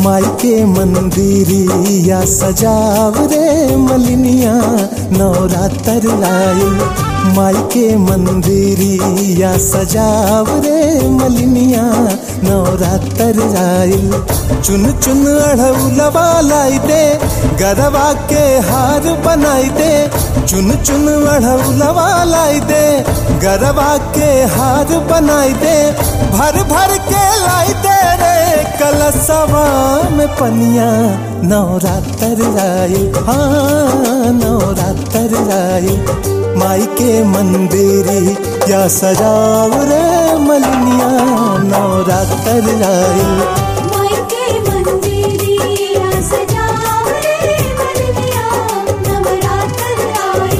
माई के मंदिरिया सजाव रे मलिनिया नवरात्र आयल माई के मंदिरिया सजाव रे मलिनिया नवरात्र आयल चुन चुन अढ़ौलवा लाई दे गरवा के हार बनाई दे चुन चुन अढ़ौलवा लाई दे गरवा के हार बनाई दे भर भर के लाई दे रे कलसवा में पनिया नवरात्र आए हाँ नवरात्र आए माई के मंदिरी या सजाव रे मलिनिया नवरात्र आए माई के मंदिरिया सजाव रे मलिनिया नवरात्र आए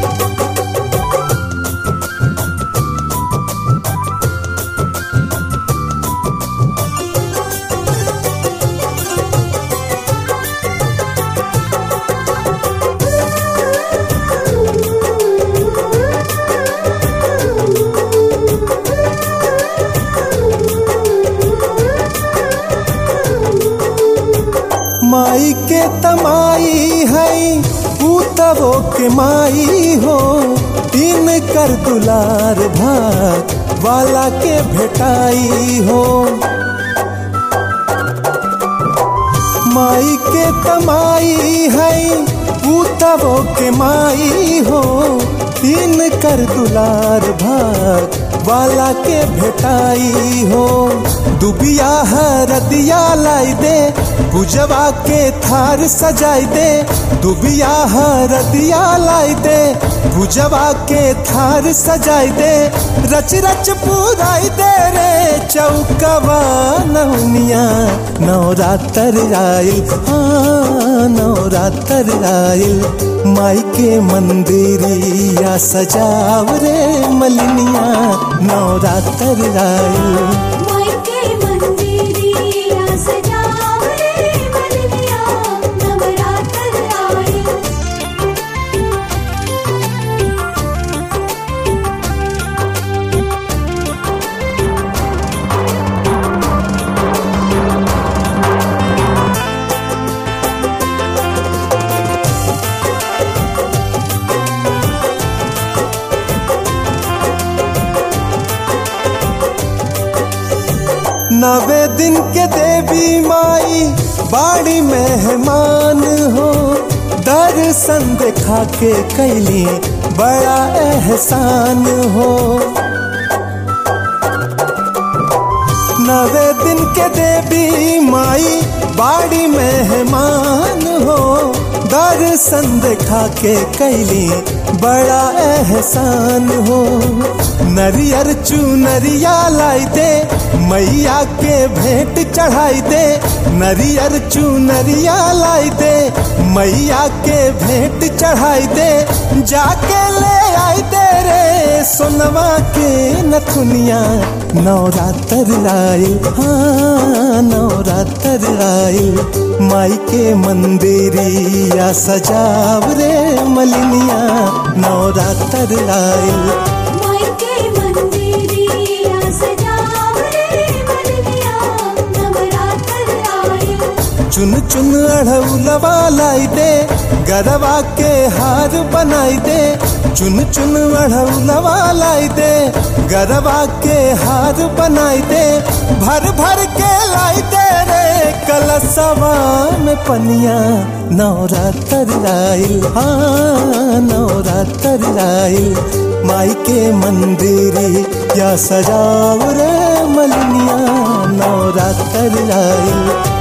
माई के तमाई है पूतवो के माई हो तीन कर दुलार भाग वाला के भेटाई हो माई के तमाई है पूतवो के माई हो तीन कर दुलार भाग वाला के भेटाई हो दुबिया हरदिया लाई दे गुजवा के थार सजाई दे दुबिया हरदिया लाई दे गुजवा के थार सजाई दे रच रच पुराई दे रे चौकवा नवनिया नवरात्र आयल हाँ नवरात्र आयल माई के मंदिरिया सजाव रे मलिनिया नवरात्र आयल माई के मंदिरिया सजाव रे मलिनिया नवरात्र आए नवे दिन के देवी माई बाड़ी मेहमान हो दर्शन देखा के कैली बड़ा एहसान हो नवे दिन के देवी माई बाड़ी मेहमान हो दर्शन देखा के कैली बड़ा एहसान हो नरियर चुनरिया लाई दे मैया के भेंट चढ़ाई दे नरियर चुनरिया लाई दे मैया के भेंट चढ़ाई दे जाके ले आई दे रे सोनवा के नथुनिया नवरात्र आए हाँ नवरात्र आए माई के मंदिरिया सजाव रे मलिनिया नवरात्र आए माई के मंदिरिया सजाव रे मलिनिया नवरात्र आए चुन चुन अढ़ौलवा लाई दे गरवा के हार बनाई दे चुन चुन अढ़ौलवा लाई दे गरवा के हार बनाई दे भर भर के लाई दे रे कलसवा में पनिया नवरात्र आयल हाँ नवरात्र आयल माई के मंदिरी या सजाव रे मलिनिया नवरात्र आयल